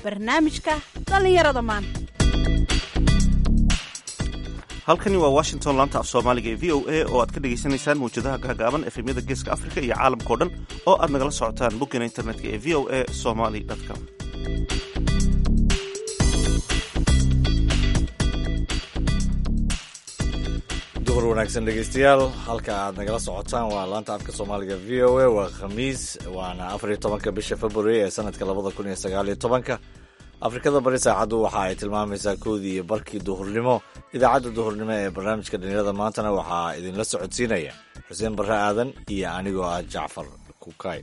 barnaamijka dhallinyarada maanta halkani waa washington laanta af soomaaliga ee v o a oo aad ka dhagaysanaysaan mawjadaha gaagaaban efemyada geeska afrika iyo caalamkao dhan oo aad nagala socotaan boggana internetka ee v o a somaly com duhur wanaagsan dhegeystayaal halka aad nagala socotaan waa laanta afka soomaaliga v o a waa khamiis waana afar iyo tobanka bisha february ee sanadka labada kun iyo sagaal iyo tobanka afrikada bari saacaddu waxa ay tilmaamaysaa koodii iyo barkii duhurnimo idaacadda duhurnimo ee barnaamijka dhalinyarada maantana waxaa idinla socodsiinaya xuseen barre aadan iyo anigoo ah jacfar kukay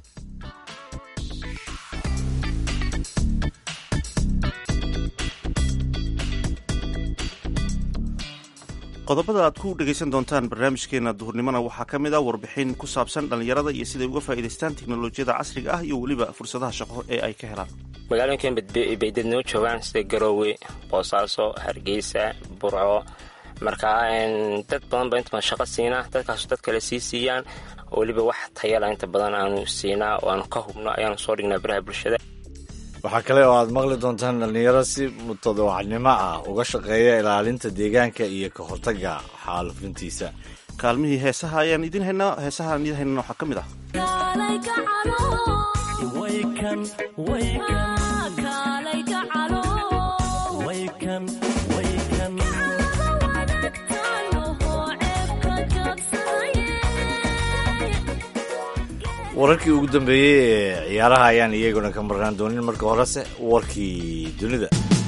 qodobada aad ku dhegaysan doontaan barnaamijkeena duhurnimona waxaa ka mid ah warbixin ku saabsan dhallinyarada iyo siday uga faa'iidaystaan teknolojiyada casriga ah iyo weliba fursadaha shaqo ee ay ka helaan magaalooyinkan bay dad noo joogaan sida garoowe boosaaso hargeysa burco markaa dad badan ba inta shaqo siinaa dadkaasu dad kale sii siiyaan weliba wax tayala inta badan aanu siinaa oo aanu ka hubno ayaanu soo dhignaa baraha bulshada waxaa kale oo aad maqli doontaan dhallinyaro si mutadawacnimo ah uga shaqeeya ilaalinta deegaanka iyo ka hortagga xaalufintiisa kaalmihii heesaha ayaan idin haynaa heesaha aan idin haynana waxaa ka mid ah wararkii ugu dambeeyey ee ciyaaraha ayaan iyaguna ka marnaan doonin marka horese warkii dunida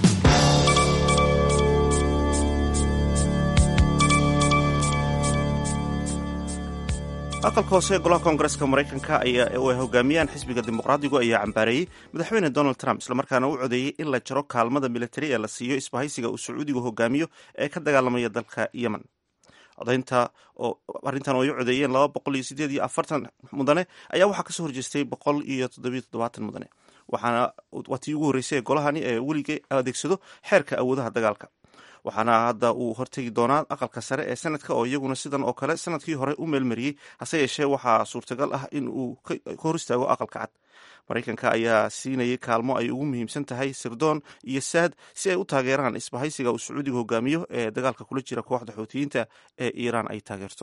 aqalka hoose ee golaha koongareska maraykanka ayaa oo ay hogaamiyaan xisbiga dimuqraadigu ayaa cambaareeyey madaxweyne donald trump islamarkaana u codeeyey in la jaro kaalmada militari ee la siiyo isbahaysiga uu sacuudigu hogaamiyo ee ka dagaalamaya dalka yemen codaynta oo arrintan oo ay u codeeyeen laba boqol iyo sideed iyo afartan mudane ayaa waxaa kasoo horjeestay boqol iyo toddobiyo toddobaatan mudane waxaana waa tii ugu horreysay ee golahani ee weliga adeegsado xeerka awoodaha dagaalka waxaana hadda uu hortegi doonaa aqalka sare ee sanadka oo iyaguna sidan oo kale sanadkii hore u meelmariyey hase yeeshee waxaa suurtagal ah in uu ka hor istaago aqalka cad maraykanka ayaa siinayay kaalmo ay ugu muhiimsan tahay sirdoon iyo saad si ay u taageeraan isbahaysiga uu sacuudiga hogaamiyo ee dagaalka kula jira kooxda xoutiyiinta ee iiraan ay taageerto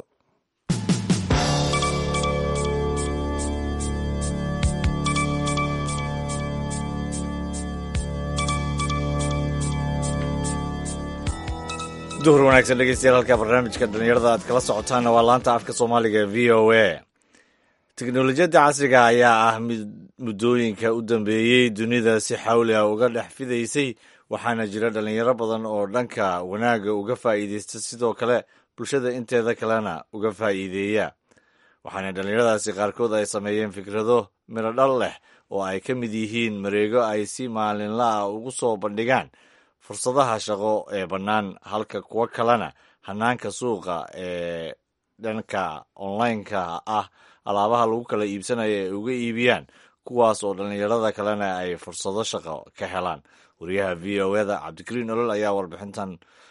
duhur wanaagsan dhegeystayaal halka barnaamijka dhalinyarada aad kala socotaanna waa laanta afka soomaaliga v o a teknolojiyadda casriga ayaa ah mid muddooyinka u dambeeyey dunida si xawli ah uga dhex fidaysay waxaana jira dhalinyaro badan oo dhanka wanaagga uga faa'iideysta sidoo kale bulshada inteeda kalena uga faa'iideeya waxaana dhallinyaradaasi qaarkood ay sameeyeen fikrado midho dhal leh oo ay ka mid yihiin mareego ay si maalinla ah ugu soo bandhigaan fursadaha shaqo ee bannaan halka kuwo kalena hanaanka suuqa ee dhanka online-ka ah alaabaha lagu kala iibsanayo ay uga iibiyaan kuwaas oo dhallinyarada kalena ay fursado shaqo ka helaan wariyaha v o eda cabdikariin olol ayaa warbixintan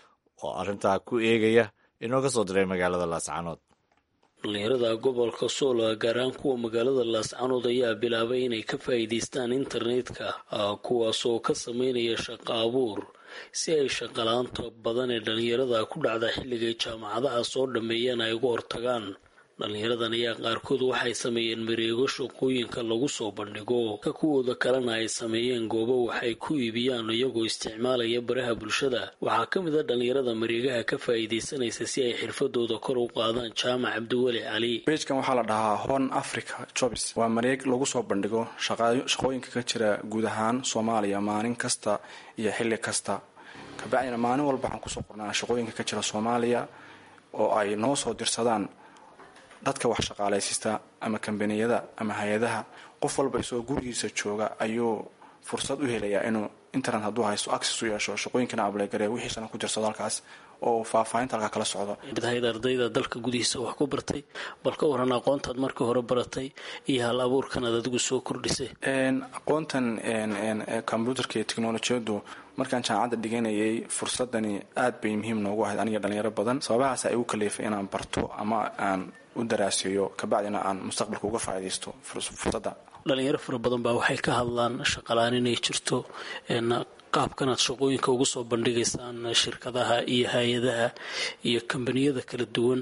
oo arrintaa ku eegaya inooga soo diray magaalada laascanood dhallinyarada gobolka soolo gaar ahaan kuwa magaalada laascanood ayaa bilaabay inay ka faa'iidaystaan internetka kuwaasoo ka sameynaya shaqo abuur si ay shaqalaanta badan ee dhallinyarada ku dhacda xilligay jaamacadaha soo dhammeeyeen ay uga hortagaan dhallinyaradan ayaa qaarkood waxay sameeyeen mareego shaqooyinka lagu soo bandhigo ka kuwooda kalena ay sameeyeen goobo waxay ku iibiyaan iyagoo isticmaalaya baraha bulshada waxaa ka mid a dhallinyarada mareegaha ka faa'iidaysanaysa si ay xirfadooda kor u qaadaan jaamac cabdiweli cali bejkan waxaa la dhahaa horn africa jobs waa mareeg lagu soo bandhigo shaqooyinka ka jira guud ahaan soomaaliya maalin kasta iyo xilli kasta kabacdina maalin walba waxaan kusoo qornaa shaqooyinka ka jira soomaaliya oo ay noo soo dirsadaan dadka wax shaqaalaysiista ama kambaniyada ama hay-adaha qof walba isagoo gurigiisa jooga ayuu fursad u helayaa inuu internet hadduu haysto access u yeesho shaqooyinkana ablegare wixiisana ku jirsado halkaas oo faahfaahinta halkaa kala socdo hayd ardayda dalka gudihiisa wax ku bartay bal ka waran aqoontaad markii hore baratay iyo hal abuurkan aad adigu soo kordhisay aqoontan kombyuutarka iyo teknolojiyadu markaan jaamacadda dhiganayay fursadani aad bay muhiim noogu ahayd aniga dhalinyaro badan sababahaas ay igu kaliifay inaan barto ama aan u daraaseeyo kabacdina aan mustaqbalka uga faa'iidaysto fursadda dhalinyaro fara badan baa waxay ka hadlaan shaqalaan inay jirto qaabkan aad shaqooyinka ugu soo bandhigaysaan shirkadaha iyo hay-adaha iyo kambaniyada kala duwan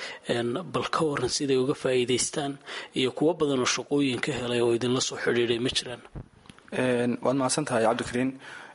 bal ka waran siday uga faa'iidaystaan iyo kuwo badan oo shaqooyin ka helay oo idinla soo xidhiidhay ma jiraan waad mahadsan tahay cabdikariin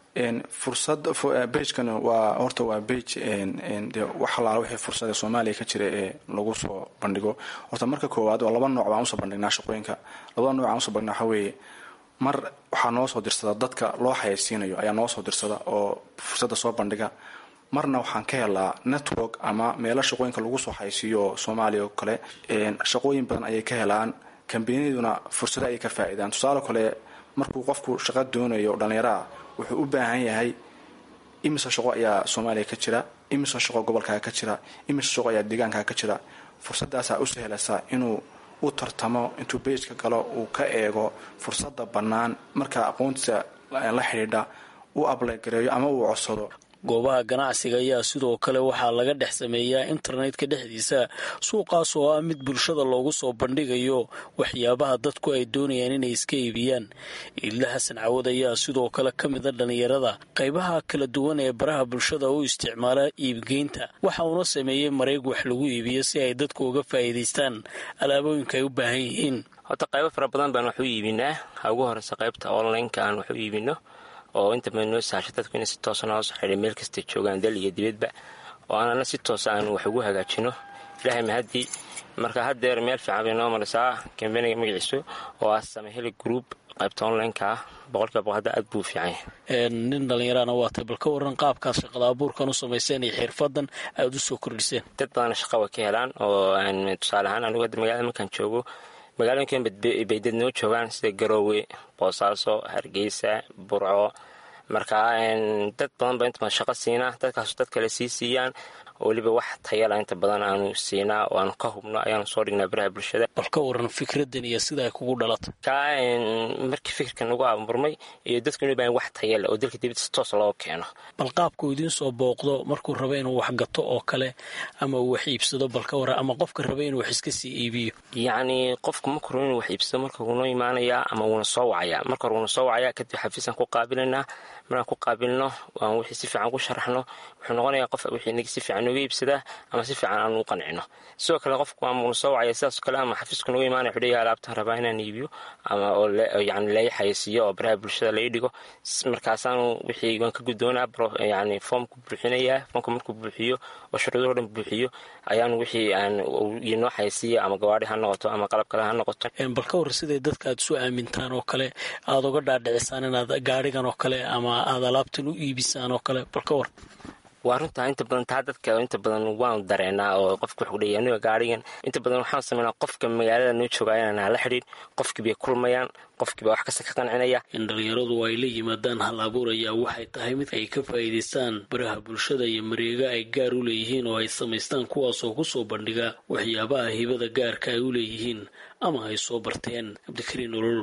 fursad bejkan waa horta waa bej de wax alaala wixii fursada soomaaliya ka jira ee lagu soo bandhigo horta marka koowaad waa laba nooc baan usoo bandhignaa shaqooyinka labada nooc aan usoo bandhignaa waxaa weeye mar waxaa noo soo dirsada dadka loo xayaysiinayo ayaa noo soo dirsada oo fursadda soo bandhiga marna waxaan ka helaa network ama meelo shaqooyinka lagu soo xaysiiyo oo soomaaliya oo kale shaqooyin badan ayay ka helaan kambaniyaduna fursado ayay ka faa'iidaan tusaale kale markuu qofku shaqo doonayo dhallinyaraha wuxuu u baahan yahay imise shaqo ayaa soomaaliya ka jira imise shaqo gobolkaaga ka jira imise shaqo ayaa deegaankaaga ka jira fursadaasaa u sahlaysaa inuu u tartamo intuu bejka galo uu ka eego fursadda bannaan markaa aqoontiisa la xidhiidha u ablaygareeyo ama uu codsado goobaha ganacsiga ayaa sidoo kale waxaa laga dhex sameeyaa internetka dhexdiisa suuqaas oo ah mid bulshada loogu soo bandhigayo waxyaabaha dadku ay doonayaan inay iska iibiyaan iidla xasan cawad ayaa sidoo kale ka mida dhallinyarada qaybaha kala duwan ee baraha bulshada u isticmaala iibgeynta waxa uuna sameeyey mareeg wax lagu iibiyo si ay dadku uga faa'iidaystaan alaabooyinka ay u baahan yihiin horta qaybo fara badan baan wax u iibinaa ha ugu horeysa qaybta onlineka aan wax u iibino oo inta badan noo sahasha dadku inay si toosa noola soo xidhay meel kastay joogaan dal iyo dibadba oo aanana si toosa aan wax ugu hagaajino ilaahay mahadii marka haddeer meel fiican bay noo marisaa kambaniga magaciisu oo ah samaheli group qaybta onlineka ah boqolkiiba boqol hadda aad buu fiican yahay nin dhallinyarana waatay bal ka waran qaabkaas shaqada abuurkan u samayseen iyo xirfadan aada u soo kordhiseen dad badana shaqa way ka helaan oo tusaale ahaan anigu hadda magaalada markaan joogo magaalooyinkan bay dad noo joogaan sida garoowe boosaaso hargeysa burco markaa dad badan ba inta badan shaqo siinaa dadkaasu dad kale sii siiyaan oo weliba wax tayala inta badan aanu siinaa oo aanu ka hubno ayaanu soo dhignaa baraha bulshada bal ka waran fikradan iyo sida ay kugu dhalatay kaa markii fikirkan ugu aburmay iyo dadku inu baahan wax tayale oo dalka dibadda si toos loo keeno bal qaabkuu idiin soo booqdo markuu raba inuu wax gato oo kale ama uu wax iibsado bal ka waran ama qofka raba inuu wax iska sii iibiyo yacni qofku markuu raba inuu wax iibsado marka wuunoo imaanayaa ama wuuna soo wacayaa marka hore wuuna soo wacayaa kadib xafiisaan ku qaabilaynaa markaan ku qaabilno aan wixii si fiican ku sharaxno wuxuu noqonayaa qof wixii inaga si fiican nooga iibsadaa ama si fiican aan u qancino sidoo kale qofku ama uuna soo wacaya sidaas kale ama xafiisku nooga imaanaya wuxuu leeyahay alaabtaan rabaa inaan iibiyo ama oo yacni laga xayeysiiyo oo baraha bulshada laga dhigo markaasaanu wixii waan ka guddoonaa yacni foomku buuxinayaa foomka markuu buuxiyo oo shuruudaho dhan buuxiyo ayaanu wixii aan inoo xayeysiiya ama gawaadhi ha noqoto ama qalab kale ha noqoto bal ka war siday dadka aad isu aamintaan oo kale aada uga dhaadhicisaan inaad gaadhigan oo kale ama aada alaabtan u iibisaan oo kale bal ka war waa runtaa inta badan taa dadka inta badan waanu dareenaa oo qofka wuxuu leeyahay aniga gaarigan inta badan waxaan sameynaa qofka magaalada noo joogaa inaan hala xidhiin qofkii bay kulmayaan qofkii baa wax kasta ka qancinaya in dhallinyaradu ay la yimaadaan hal abuur ayaa waxay tahay mid ay ka faa'iidaystaan baraha bulshada iyo mareega ay gaar u leeyihiin oo ay samaystaan kuwaasoo ku soo bandhiga waxyaabaha hibada gaarka ay u leeyihiin ama ay soo barteen cabdikariin olol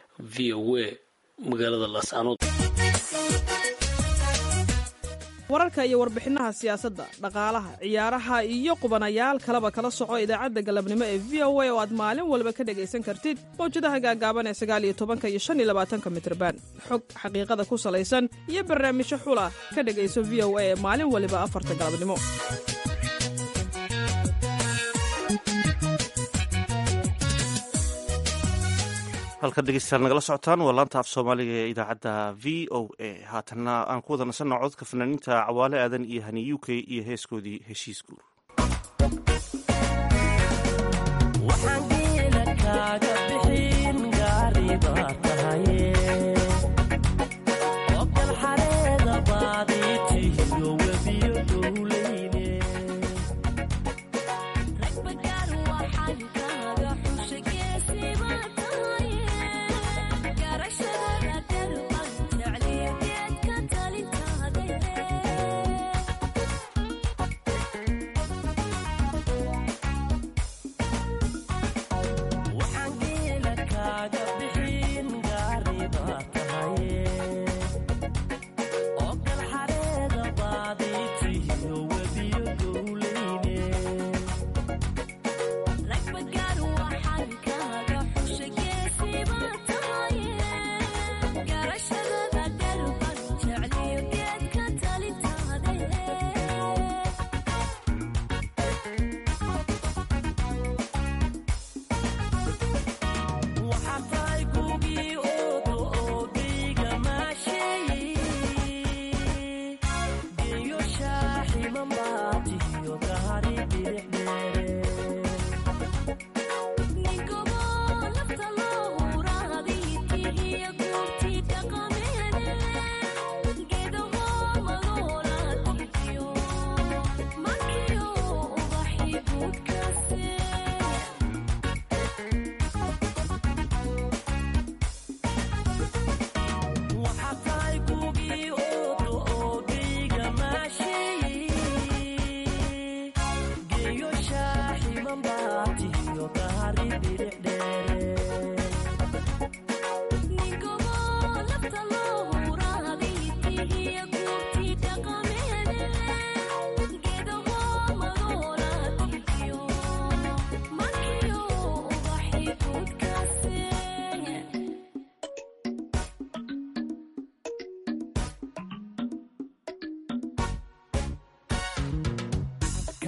v o a magaalada laascanood wararka iyo warbixinaha siyaasadda dhaqaalaha ciyaaraha iyo qubanayaal kaleba kala soco idaacadda galabnimo ee v o a oo aad maalin walba ka dhegaysan kartid mawjadaha gaagaaban ee sagaal iyo tobanka iyo shan iyo labaatanka mitrban xog xaqiiqada ku salaysan iyo barnaamijyo xula ka dhegayso v o a ee maalin waliba afarta galabnimo halkan dhegeystayaal nagala socotaan waa laanta af soomaaliga ee idaacadda v o a haatanna aan ku wada nasanno codka fanaaniinta cawaale aadan iyo hani u k iyo heeskoodii heshiis guur waxaan geela kaaga bixin gaari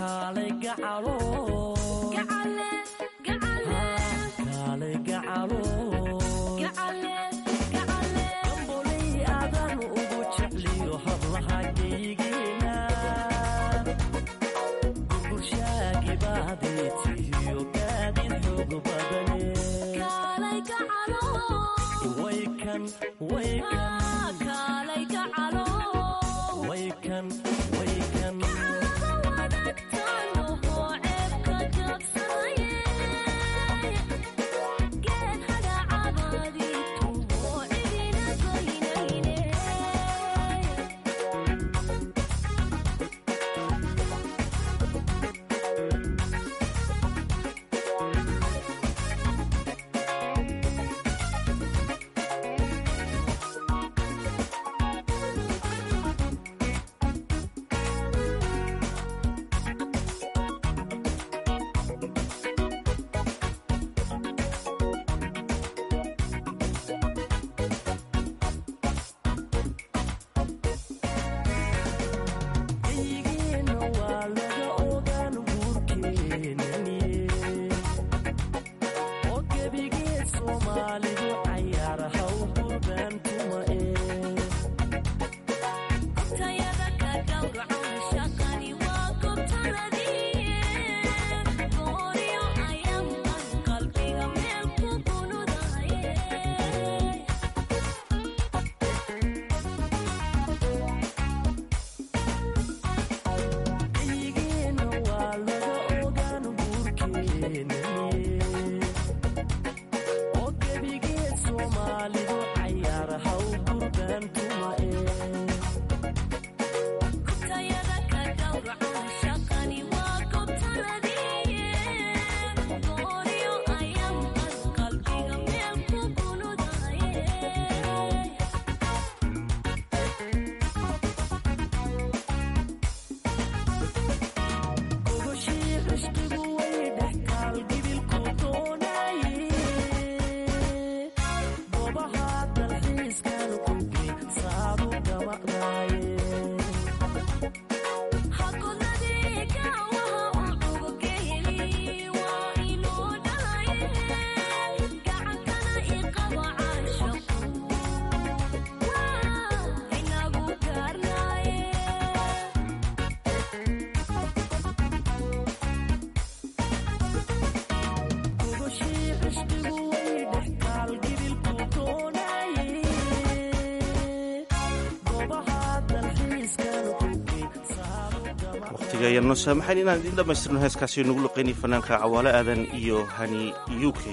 kaalay gacalo kaalay gacalo gamboley adan ugu jecliyo hablaha geyigeena gurgurshaagibaaday tihiyo gaadin xoog badane waykan waykan waykan waykan geyigeena waa laga ogaan guurkeenani oo gebigeed soomaalidu cayaar haw gurbaantuma ee geyigeena waa laga ogaan guurkeenani oo gebigeed soomaalidu cayaar haw gurbaantuma ee gogoshii cishqigu way dhextaal gibilku doonaye goobaha dalxiiskan kuge saadu gamacdaaye gogoshii cishqigu way dhextaal gibilku doonaye goobaha dalxiiskan kuge saadu gamacdaaye waqtiga ayaan noo saamaxayn inaan idiin dhammaystirno heeskaasi nagu luqaynay fanaanka cawaale aadan iyo hani u k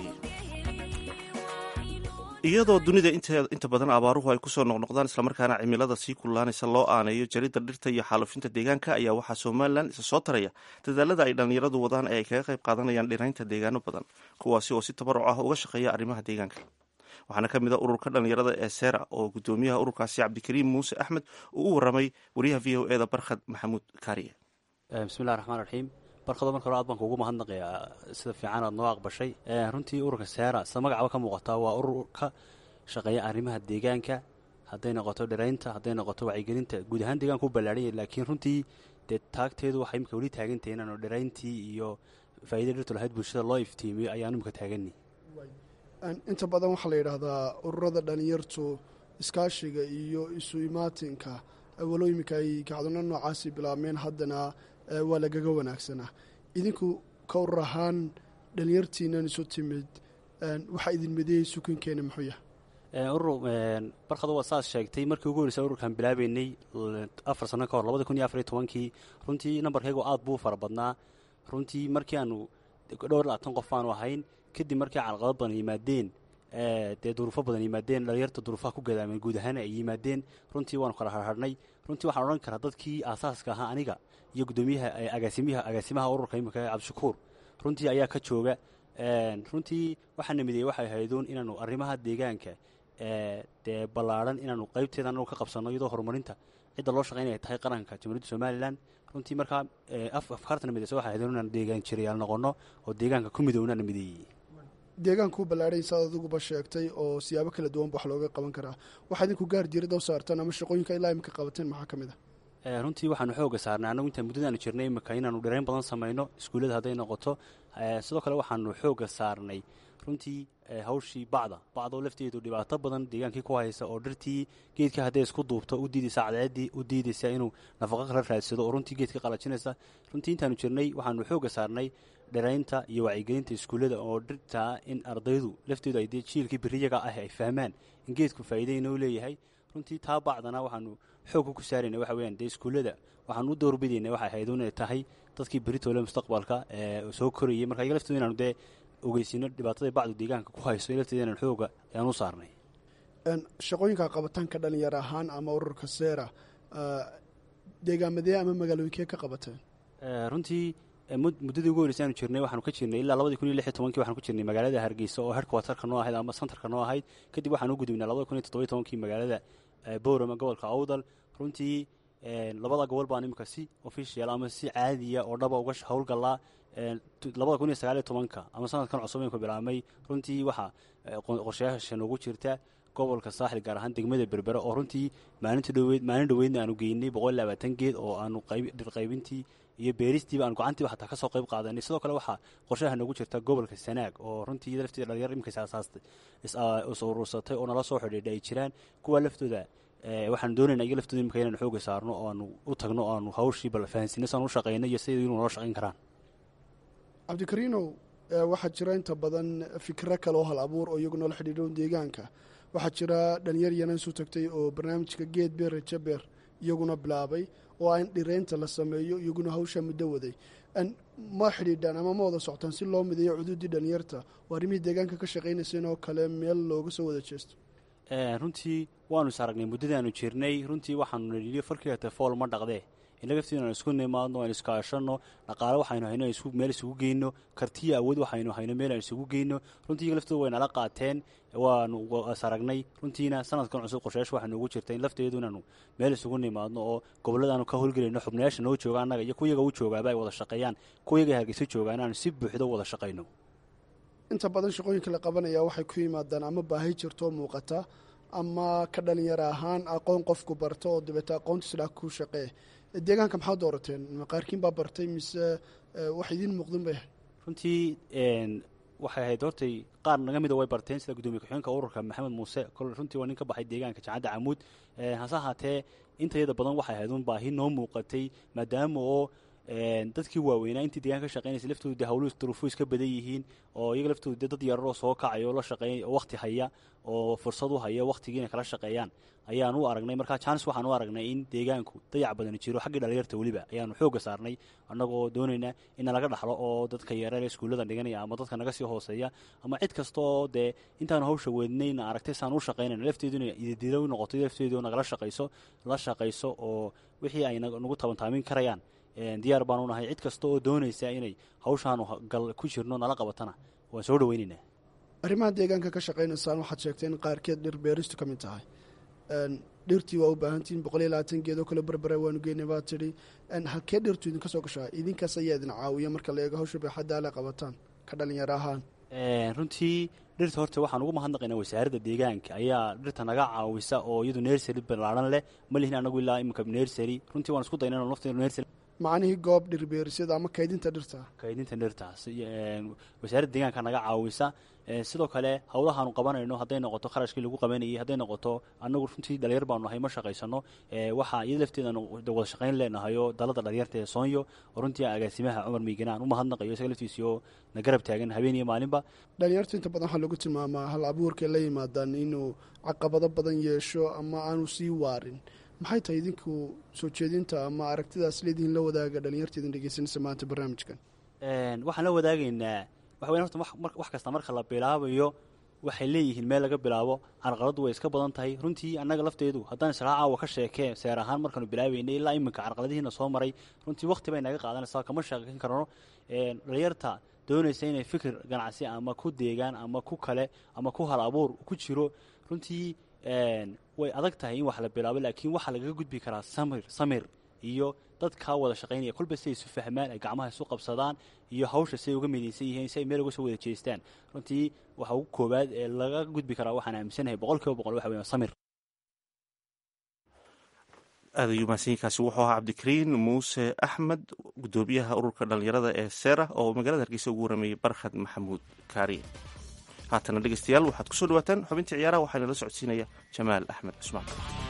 iyadoo dunida inta badan abaaruhu ay kusoo noqnoqdaan islamarkaana cimilada sii kululaanaysa loo aaneeyo jaridda dhirta iyo xaalufinta deegaanka ayaa waxaa somalilan isa soo taraya dadaalada ay dhallinyaradu wadaan ee ay kaga qayb qaadanayaan dhiraynta deegaano badan kuwaasi oo si tabaruc ah uga shaqeeya arrimaha deegaanka waxaana ka mid a ururka dhallinyarada ee sera oo gudoomiyaha ururkaasi cabdikariim muuse axmed uu u waramay wariyaha v o eda barkhad maxamuud kaariye bismillahi raxmaan raxiim barkado marka hore aad baan kuugu mahadnaqayaa sida fiican aad noo aqbashay runtii ururka seera sida magacaba ka muuqataa waa urur ka shaqeeya arrimaha deegaanka hadday noqoto dhiraynta hadday noqoto wacyigelinta guud ahaan deegaanka u ballaadhanya laakiin runtii dee taagteedu waxay imika weli taagantahay inaanu dhirayntii iyo faa'iida dhirtu lahayd bulshada loo iftiimiyo ayaanu imika taagani inta badan waxaa la yidhaahdaa ururada dhalinyartu iskaashiga iyo isu imaatinka walow iminka ay kacdano noocaasi bilaabmeen haddana waa lagaga wanaagsanaa idinku ka urur ahaan dhalinyartiinan isu timid waxaa idin midiyey sukankeena muxuu yahay urur barkadu waa saas sheegtay markii ugu horreysa ururkan bilaabeynay afar sano ka hor labada kun iyo afariyo tobankii runtii nambarkaygu aad buu fara badnaa runtii markii aanu dhowr labaatan qof baanu ahayn kadib markii calaqado badan yimaadeen dee duruufo badan yimaadeen dhalinyarta duruufaha ku gadaameen guud ahaan ay yimaadeen runtii waanu kala harharhnay runtii waxaan odhan karaa dadkii aasaaska ahaa aniga iyo guddoomiyaha agaasimiyaha agaasimaha ururka imika cabdishakuur runtii ayaa ka jooga runtii waxaana mideeyey waxay hayduun inaanu arrimaha deegaanka dee ballaadhan inaanu qaybteeda anagu ka qabsanno iyadoo horumarinta cidda loo shaqaynaya tahay qaranka jamhuuriyadda somalilan runtii markaa afkaartana mideysa waxay hayduun inaanu deegaan jirayaal noqonno oo deegaanka ku midownaana mideeyey deegaankuu ballaadhay saad adiguba sheegtay oo siyaabo kala duwanba wax looga qaban karaa waxaa idinku gaar diirada u saartaan ama shaqooyinka ilaa imika qabateen maxaa ka mid runtii waxaanu xooga saarnay annagu intaan muddadaanu jirnay imika inaanu dhirayn badan samayno iskuullada hadday noqoto sidoo kale waxaanu xooga saarnay runtii hawshii bacda bacdoo lafteedu dhibaato badan deegaankii ku haysa oo dhirtii geedka hadday isku duubto u diidaysa cadceeddii u diidaysa inuu nafaqo kala raadsado oo runtii geedka qalajinaysa runtii intaanu jirnay waxaanu xooga saarnay dhiraynta iyo wacyigelinta iskuullada oo dhirtaa in ardaydu lafteedu ay dee jiilkii beriyaga ah ay fahmaan in geedku faa'iida inuu leeyahay runtii taa bacdana waxaanu xoogka ku saarayna waxa weyaan dee iskuullada waxaanu u doorbidayna waxay ahayd inay tahay dadkii beritoole mustaqbalka ee soo korayay marka iyaga laftooda inaanu dee ogeysino dhibaatada bacdu deegaanka ku hayso lafteeda inaan xooga ayaan u saarnay shaqooyinka qabataanka dhalinyar ahaan ama ururka seera deegaamadee ama magaalooyinkee ka qabateen runtii muddadii ugu horreysay aanu jirnay waxaanu ka jirnay ilaa labadii kun iyo lix iyo tobankii waxaanu ka jirnay magaalada hargeysa oo herkwatarka noo ahayd ama santarka noo ahayd kadib waxaanu u gudubnay labada kun iyo toddobiyo tobankii magaalada boorama gobolka awdal runtii labada gobol baan imika si official ama si caadiya oo dhaba uga howlgalaa labada kun iyo sagaaliyo tobanka ama sanadkan cusub imika bilaabmay runtii waxaa qorshayaasha noogu jirta gobolka saaxil gaar ahaan degmada berbere oo runtii maalinta dhoweyd maalin dhoweydna aanu geynay boqol iyo labaatan geed oo aanu dhirqaybintii iyo beeristiiba aanu gacantiiba xataa ka soo qayb qaadanay sidoo kale waxaa qorshaha noogu jirta gobolka sanaag oo runtii lafteeda dhalinyar imika isaasaastay is urursatay oo nala soo xidhiidha ay jiraan kuwa laftooda waxaanu doonayna iyaga laftooda imika inaanu xooga saarno oo aanu u tagno oo aanu hawshii bal fahansiino saan u shaqayno iyo siday inuu nala shaqayn karaan cabdikariinow waxaa jira inta badan fikro kale oo hal abuur oo iyagu noola xidhiidho deegaanka waxaa jira dhalinyar yana isu tagtay oo barnaamijka geed beer rajabeer iyaguna bilaabay oo aan dhiraynta la sameeyo iyaguna hawshaa muddo waday ma xidhiidhaan ama ma wada soctaan si loo mideeyo cuduudii dhalinyarta oo arrimihii deegaanka ka shaqaynayseen oo kale meel looga soo wada jeesto runtii waanu is aragnay muddadaanu jirnay runtii waxaanu nidhiyo farkiga telefool ma dhaqdee innaga lafteeda aan isku nimaadno aan iskaashanno dhaqaale waxaynu hayno aan meel isugu geyno kartiya awood waxaynu hayno meel aan isugu geyno runtii iyaga laftooda way nala qaateen waanu is aragnay runtiina sanadkan cusub qorshayaasha waxaa noogu jirta in lafteedu inaanu meel isugu nimaadno oo gobolladaanu ka howlgelayno xubnayaasha noo jooga annaga iyo kuyaga u joogaaba ay wada shaqeeyaan kuyaga hargeysa joogaan inaanu si buuxdo wada shaqayno inta badan shaqooyinka la qabanaya waxay ku yimaadaan ama baahi jirto oo muuqata ama ka dhalinyaro ahaan aqoon qofku barto oo dabeeta aqoontiisdhaa ku shaqee deegaanka maxaa doorateen qaarkiin baa bartay mise wax idiin muuqdin bay ahayd runtii waxay ahayd hortay qaar naga mida way barteen sida gudoomiye ku-xigeenka ururka maxamed muuse kole runtii waa nin ka baxay deegaanka jacadda camuud hase ahaatee intayada badan waxay ahayd un baahi noo muuqatay maadaama oo dadkii waaweynaa intii deegaanka ka shaqeynaysa laftoodu de hawluhu duruufo iska badan yihiin oo iyaga laftoodu de dad yararoo soo kacaya oo la shaqeey oo wakti haya oo fursad u haya waktigii inay kala shaqeeyaan ayaan u aragnay markaa jaanis waxaan u aragnay in deegaanku dayac badan jiro xaggii dhalinyarta weliba ayaanu xoogga saarnay annagoo doonayna in nalaga dhaxlo oo dadka yareer ee iskuullada dhiganaya ama dadka naga sii hooseeya ama cid kasta oo dee intaanu hawsha weydnayna aragtay saan u shaqaynayna lafteedu inay ididilo u noqoto lafteedu nagala shaqayso la shaqayso oo wixii ay nagu tabantaamin karayaan diyaar baanu nahay cid kasta oo doonaysa inay hawshaanu gal ku jirno nala qabatana waan soo dhaweynaynaa arrimaha deegaanka ka shaqaynaysaan waxaad sheegtay in qaarkeed dhir beeristu ka mid tahay dhirtii waa u baahantihiin boqol iyo labaatan geed oo kale berbera waanu geynay baa tidhi halkee dhirtu idinka soo gashaa idinkaas ayaa idin caawiya marka la eego hawsha baaxadda ale qabataan ka dhalinyaro ahaan runtii dhirta horta waxaan ugu mahadnaqaynaa wasaaradda deegaanka ayaa dhirta naga caawisa oo iyadu nersary ballaaran leh ma lihin anagu ilaa iminka nersary runtii waan isku dayna inu lafteenu nersary macnihii goob dhirbeerisyada ama kaydinta dhirta kaydinta dhirtaas wasaaradda deegaanka naga caawisa sidoo kale howlahaanu qabanayno hadday noqoto kharashkii lagu qabanayay hadday noqoto anagu runtii dhalinyar baanu nahay ma shaqaysano waxaa iyada lafteedanu wada shaqayn leenahayo dalada dhalinyarta ee soonyo oo runtii agaasimaha cumar miigana aan u mahadnaqayo isaga laftiisii oo na garab taagan habeen iyo maalinba dhalinyartu inta badan waxaa lagu tilmaamaa hal abuurkay la yimaadaan inuu caqabado badan yeesho ama aanu sii waarin maxay tahay idinku soo jeedinta ama aragtidaas leedihiin la wadaaga dhalinyarta idin dhegeysanaysa maanta barnaamijkan waxaan la wadaagaynaa waxa weyan horta wax kasta marka la bilaabayo waxay leeyihiin meel laga bilaabo carqaladdu way iska badan tahay runtii annaga lafteedu haddaan israa caawa ka sheekee seer ahaan markaanu bilaabaynay ilaa iminka carqaladihiina soo maray runtii wakti bay naga qaadanaysaa kama sheekan karno dhalinyarta doonaysa inay fikir ganacsi ama ku deegaan ama ku kale ama ku hal abuur ku jiro runtii way adag tahay in wax la bilaabo laakiin waxaa lagaga gudbi karaa samir samir iyo dadkaa wada shaqaynaya kolba siay isu fahmaan ay gacmaha isu qabsadaan iyo hawsha siay uga midaysan yihiin si ay meel uga soo wada jeestaan runtii waxa ugu koowaad ee laga gudbi karaa waxaan aaminsanahay boqol kiiba boqol waxa weya samir aad ayuu mahadsanyiinkaasi wuxuu ahaa cabdikariin muuse axmed gudoomiyaha ururka dhallinyarada ee sera oo magaalada hargeysa ugu warameeyey barkhad maxamuud kaariye haatana dhegeystayaal waxaad kusoo dhawaataan xubintii ciyaaraha waxaa inala socodsiinaya jamaal axmed cusmaan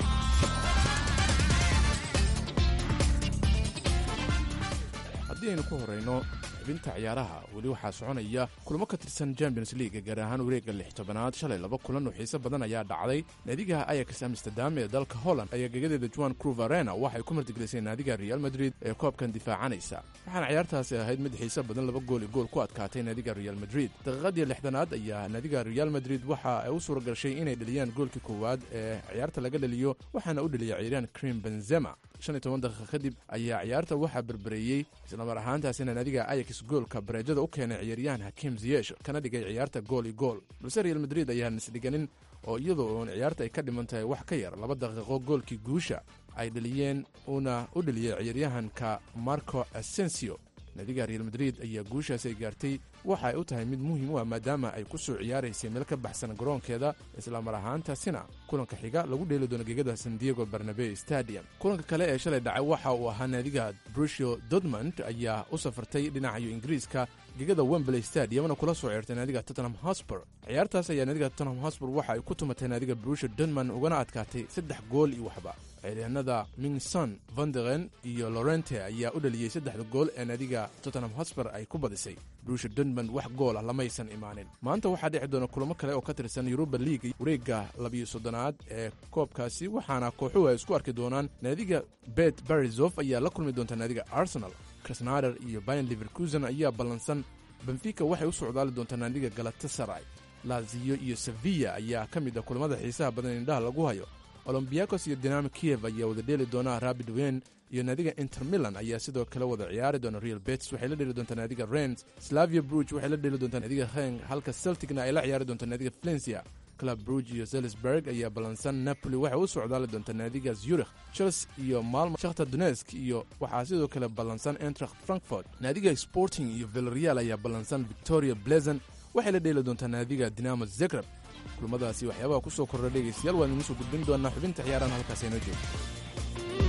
haddii aynu ku horrayno xubinta ciyaaraha weli waxaa soconaya kulamo ka tirsan champions league gaar ahaan wareegga lix tobanaad shalay laba kulan oo xiise badan ayaa dhacday naadiga ayax amsterdam ee dalka holland ayaa gegadeeda juan cruv arena waxay ku martigelisay naadiga real madrid ee koobkan difaacanaysa waxaana ciyaartaasi ahayd mid xiise badan laba gool i gool ku adkaatay naadiga real madrid daqiiqadii lixdanaad ayaa naadiga real madrid waxa ay u suura gashay inay dheliyaan goolkii koowaad ee ciyaarta laga dhaliyo waxaana u dheliyay ciiraan krim benzema shan iyo toban daqiiqa kadib ayaa ciyaarta waxaa berbereeyey islamar ahaantaasina naadiga ayax goolka bareejada u keenay ciyaaryahan hakiim ziyesh kana dhigay ciyaarta gool i gool balse real madrid ayaan isdhiganin oo iyadoo uun ciyaarta ay ka dhiman tahay wax ka yar laba daqiiqo goolkii guusha ay dheliyeen uuna u dheliyey ciyaaryahanka marco asensio naadiga real madrid ayaa guushaasi ay gaartay waxa ay u tahay mid muhiim u ah maadaama ay ku soo ciyaaraysay meel ka baxsan garoonkeeda islamar ahaantaasina kulanka xiga lagu dheeli doono gegada san diego barnabe stadium kulanka kale ee shalay dhacay waxa uu ahaa naadiga brusio dortmund ayaa u safartay dhinacayo ingiriiska gegada wembley stadiumna kula soo ceertay naadiga tottenham hosbur ciyaartaas ayaa naadiga tottenham hosbur waxa ay ku tumatay naadiga brusio dortmund ugana adkaatay saddex gool iyo waxba ciyaaryahanada mingson vanderen iyo lorente ayaa u dhaliyey saddexda gool ee naadiga tottenham hosbur ay ku badisay brusha dortmund wax gool ah lamaysan imaanin maanta waxaa dhici doona kulamo kale oo ka tirsan yuruba league wareegga labiyo soddonaad ee koobkaasi waxaana kooxuhu ay isku arki doonaan naadiga bet barizof ayaa la kulmi doonta naadiga arsenal krasnader iyo bayan liverkusen ayaa ballansan benfica waxay u socdaali doontaa naadiga galatasaray laziyo iyo sevilla ayaa ka mid ah kulamada xiisaha badan indhaha lagu hayo olombiakos iyo dinamo kiev ayaa wada dheeli doona rabid wen iyo naadiga inter milan ayaa sidoo kale wada ciyaari doona real bets waxay la dheeli doontaa naadiga rens slavia bruge waxay la dheeli doontaa naadiga heng halka celticna ay la ciyaari doontaa naadiga valencia club bruge iyo zelisburg ayaa ballansan napoli waxay u socdaali doontaa naadiga zurich chelsea iyo malmo shakhtar donesk iyo waxaa sidoo kale ballansan entracht frankfort naadiga sporting iyo villarreal ayaa ballansan victoria blezen waxay la dheeli doontaa naadiga dinamo zegreb kulmadaasi waxyaabaha ku soo kordha dhegaystayaal waan idiin soo gudbin doonaa xubinta ciyaarahan halkaas aynoo joogto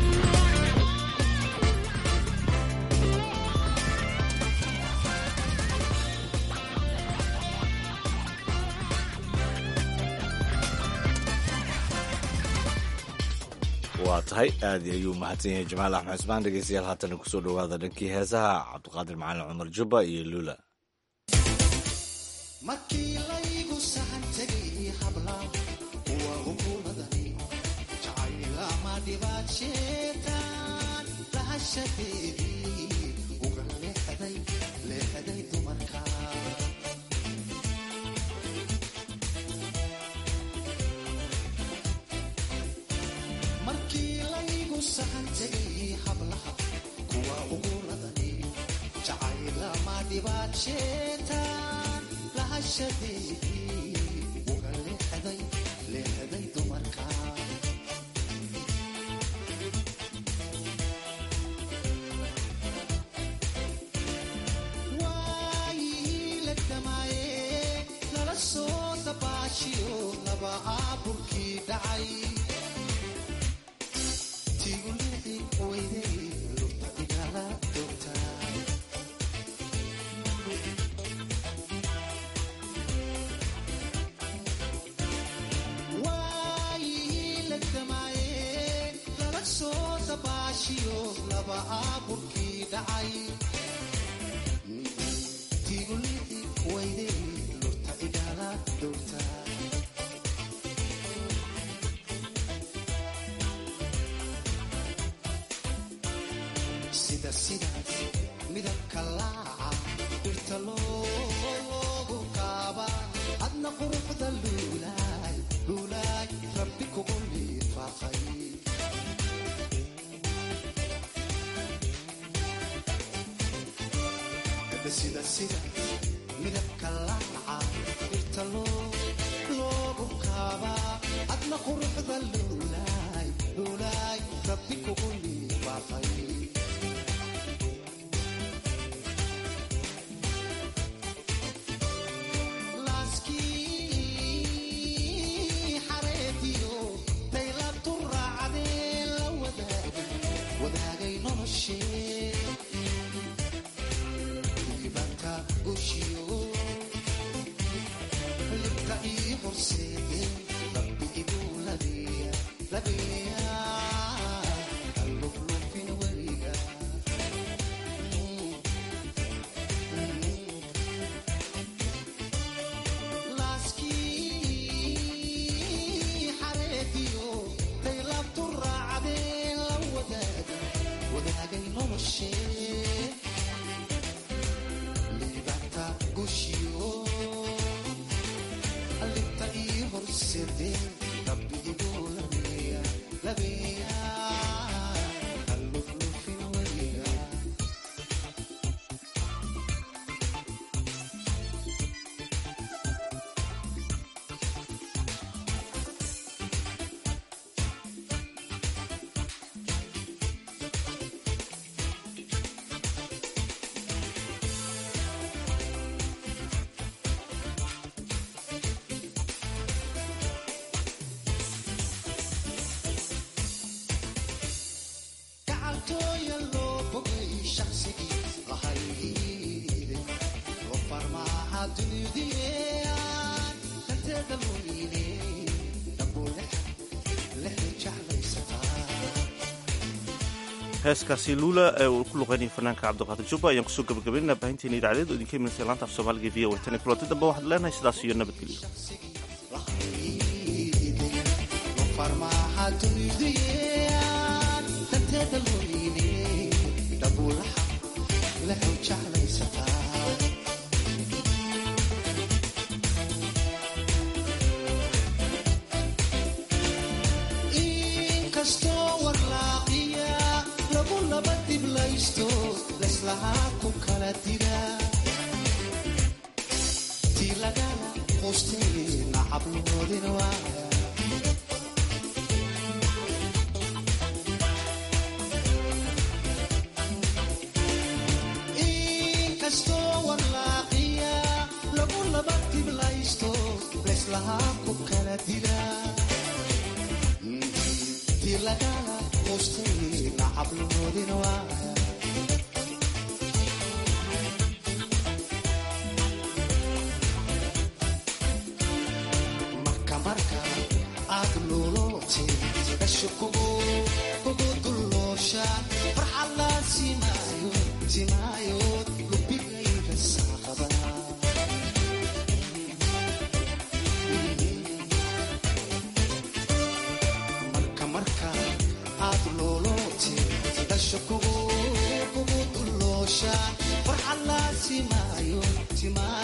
waa tahay aad ayuu mahadsan yahay jamaal axmed cusmaan dhegeystayaal haatana kusoo dhowaada dhankii heesaha cabdiqaadir macalin cumar jubba iyo luula markii laygu sahan tegay habla waa hukuumadani jacaylama dhibaadsheetaan lahashadeedii uga leexday leexday dumarka markii laygu sahan tegay hablaha kuwa uguuladani jacaylama dhibaadsheetaan lahashadeedii uga leexday leexday dumarka waayii la dhamaaye lala soo dabaashiyo laba aaburkii dhacay tigulixi weyday lurta igala doogtaa waayii la damaaye lala soo dabaashiyo laba aaburkii dhacay tigulixi weyday lurta igala doogtaa sida sidaas midabka laaca dhirta loogu qaaba adna quruxda luulaay luulaay rabbi kugu liifaaqay sida sidaas midabka laaca dhirta loogu qaaba adna quruxda luulaay luulaay rabbi kugu liifaaqay laaskii xareediyo daylabtu raacdee la wadaag gushiyo libka ii horseede rabbi iguu labeeya labeeya alluflufin weliga laaskii xareediyo daylabtu raacdeen la wadaaga wadaagay noloshee liibata gushiyo libta ii horseedeen rabbi iguu labeeya labeeya alluflufin weliga gacaltooya loo bogay shaqsigii lahayde loo farmaaha dunidiyaan danteeda loo yiiney dambuu lexi jeclaysataa heeskaasi luula ee uu ku luqeynaya fanaanka cabdiqaadir jubba ayaan kusoo gabagabaynaa baahinteena idaacadeed oo idinka imanaysa laanta af soomaaliga v o tan kulanti dambe waxaad leenahay sidaas iyo nabadgelyo loo farmaaha dunidiyaan danteeda loo yiiney dambuu lexi jeclaysataa inkastoo warlaaqiya lagu laba diblaysto leslahaa ku kala dira tii lagala quustay nacabloodin waaya inkastoo warlaaqiya lagu laba diblaysto leslahaa ku kala dira tii lagala quustay nacabloodin waaya marka marka aad luulootay gasho kugu kugu dulloosha farxadlaa simaayo simaayo lubigayga saaqada marka marka aad luulootay gasho kugu kugu dulloosha farxadlaa simaayo simaayo